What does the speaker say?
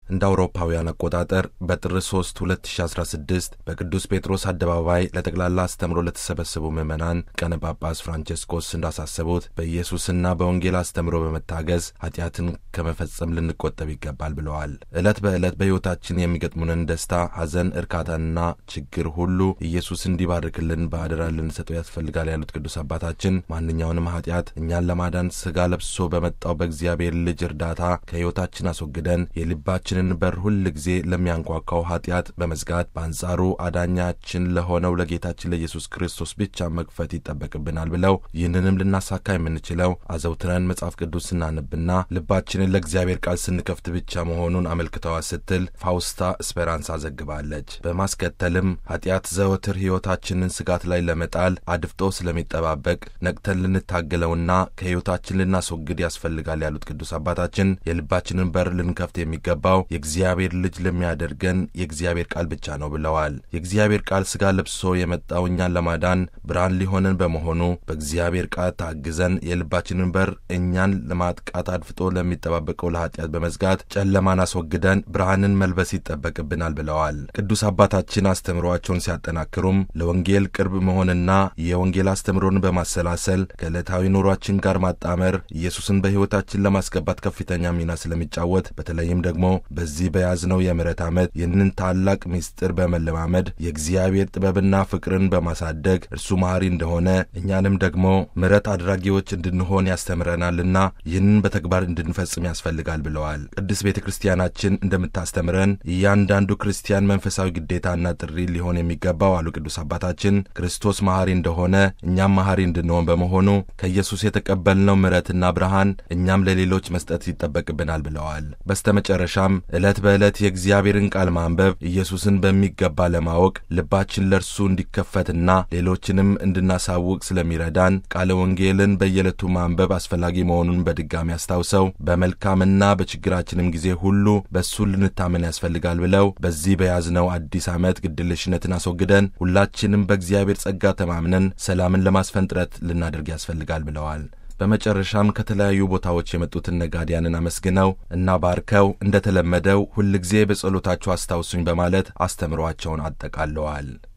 እንደ አውሮፓውያን አቆጣጠር በጥር 3 2016 በቅዱስ ጴጥሮስ አደባባይ ለጠቅላላ አስተምሮ ለተሰበሰቡ ምዕመናን ቀነ ጳጳስ ፍራንቼስኮስ እንዳሳሰቡት በኢየሱስና በወንጌል አስተምሮ በመታገዝ ኃጢአትን ከመፈጸም ልንቆጠብ ይገባል ብለዋል። ዕለት በዕለት በሕይወታችን የሚገጥሙንን ደስታ፣ ሐዘን፣ እርካታና ችግር ሁሉ ኢየሱስ እንዲባርክልን በአደራ ልንሰጠው ያስፈልጋል ያሉት ቅዱስ አባታችን ማንኛውንም ኃጢአት እኛን ለማዳን ሥጋ ለብሶ በመጣው በእግዚአብሔር ልጅ እርዳታ ከሕይወታችን አስወግደን የልባችን ንን በር ሁል ጊዜ ለሚያንኳኳው ኃጢአት በመዝጋት በአንጻሩ አዳኛችን ለሆነው ለጌታችን ለኢየሱስ ክርስቶስ ብቻ መክፈት ይጠበቅብናል ብለው ይህንንም ልናሳካ የምንችለው አዘውትረን መጽሐፍ ቅዱስ ስናነብና ልባችንን ለእግዚአብሔር ቃል ስንከፍት ብቻ መሆኑን አመልክተዋል ስትል ፋውስታ ስፔራንሳ ዘግባለች። በማስከተልም ኃጢአት ዘወትር ሕይወታችንን ስጋት ላይ ለመጣል አድፍጦ ስለሚጠባበቅ ነቅተን ልንታገለውና ከሕይወታችን ልናስወግድ ያስፈልጋል ያሉት ቅዱስ አባታችን የልባችንን በር ልንከፍት የሚገባው የእግዚአብሔር ልጅ ለሚያደርገን የእግዚአብሔር ቃል ብቻ ነው ብለዋል። የእግዚአብሔር ቃል ሥጋ ለብሶ የመጣው እኛን ለማዳን ብርሃን ሊሆንን በመሆኑ በእግዚአብሔር ቃል ታግዘን የልባችንን በር እኛን ለማጥቃት አድፍጦ ለሚጠባበቀው ለኃጢአት በመዝጋት ጨለማን አስወግደን ብርሃንን መልበስ ይጠበቅብናል ብለዋል። ቅዱስ አባታችን አስተምሯቸውን ሲያጠናክሩም ለወንጌል ቅርብ መሆንና የወንጌል አስተምሮን በማሰላሰል ከዕለታዊ ኑሯችን ጋር ማጣመር ኢየሱስን በሕይወታችን ለማስገባት ከፍተኛ ሚና ስለሚጫወት በተለይም ደግሞ በዚህ በያዝነው የምሕረት ዓመት ይህንን ታላቅ ምስጢር በመለማመድ የእግዚአብሔር ጥበብና ፍቅርን በማሳደግ እርሱ መሐሪ እንደሆነ እኛንም ደግሞ ምሕረት አድራጊዎች እንድንሆን ያስተምረናልና ይህንን በተግባር እንድንፈጽም ያስፈልጋል ብለዋል። ቅድስት ቤተ ክርስቲያናችን እንደምታስተምረን እያንዳንዱ ክርስቲያን መንፈሳዊ ግዴታና ጥሪ ሊሆን የሚገባው አሉ ቅዱስ አባታችን ክርስቶስ መሐሪ እንደሆነ እኛም መሐሪ እንድንሆን በመሆኑ ከኢየሱስ የተቀበልነው ምሕረትና ብርሃን እኛም ለሌሎች መስጠት ይጠበቅብናል ብለዋል። በስተመጨረሻም ዕለት በዕለት የእግዚአብሔርን ቃል ማንበብ ኢየሱስን በሚገባ ለማወቅ ልባችን ለእርሱ እንዲከፈትና ሌሎችንም እንድናሳውቅ ስለሚረዳን ቃለ ወንጌልን በየዕለቱ ማንበብ አስፈላጊ መሆኑን በድጋሚ አስታውሰው በመልካምና በችግራችንም ጊዜ ሁሉ በእሱ ልንታመን ያስፈልጋል ብለው በዚህ በያዝነው አዲስ ዓመት ግድልሽነትን አስወግደን ሁላችንም በእግዚአብሔር ጸጋ ተማምነን ሰላምን ለማስፈን ጥረት ልናደርግ ያስፈልጋል ብለዋል። በመጨረሻም ከተለያዩ ቦታዎች የመጡትን ነጋዴያንን አመስግነው እና ባርከው እንደተለመደው ሁልጊዜ በጸሎታችሁ አስታውሱኝ በማለት አስተምሯቸውን አጠቃለዋል።